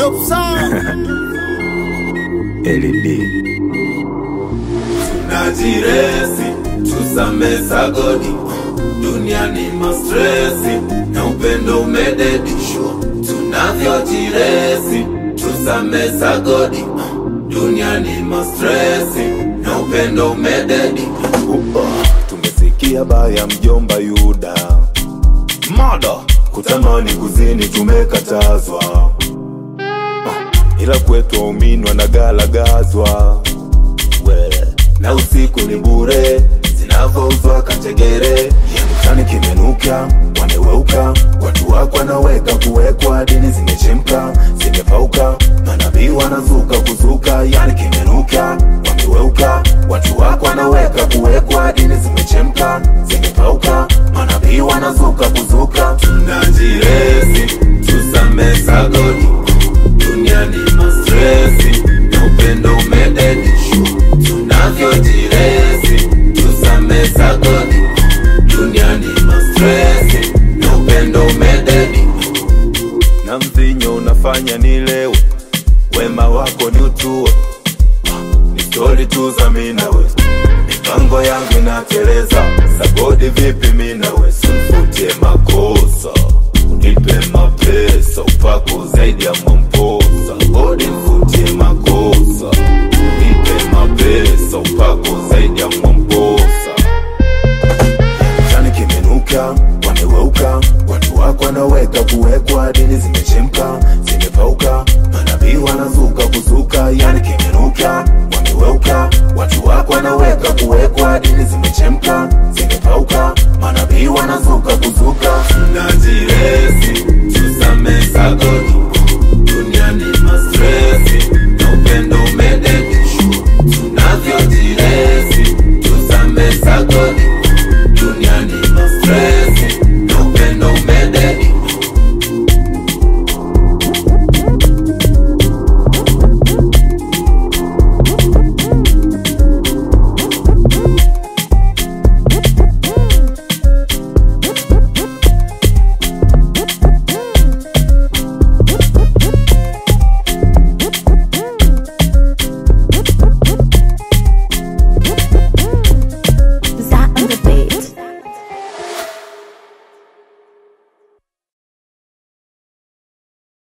Dope sound. LED najiresi tusame sagodi duniani mastresi na upendo umededishwa tunavyojiresi tusame sagodi duniani mastresi na upendo umededi tumesikia baya mjomba Yuda mada kutamani kuzini tumekatazwa Ah, ila kwetu waumini wanagalagazwa we na usiku ni bure zinavyouzwa kategere mtani kimenuka wameweuka watu wako wanaweka kuwekwa dini zimechemka zimepauka manabii wanazuka kuzuka yani kimenuka wameweuka watu wako wanaweka kuwekwa dini zimechemka zimepauka manabii wanazuka kuzuka najiresi tusame sagodi duniani mastresi na upendo umededishwa tunavyojiresi tusame sagodi duniani mastresi na upendo umededi na mvinyo unafanya nilewe wema wako ni utue ni stori tu za minawe mipango yangu inateleza sagodi vipi minawe simfutie makosa unipe mapesa upako zaidi ya mwamposa godi mfutie makosa unipe mapesa upako zaidi ya mwamposa Chani kimenuka, wameweuka, watu wako wanaweka kuwekwa, dini zimechemka, zimepauka, manabii wanazuka kuzuka, yani kimenuka, wameweuka, watu wako wanaweka kuwekwa, dini zimechemka, zimepauka, manabii wanazuka kuzuka. najiresi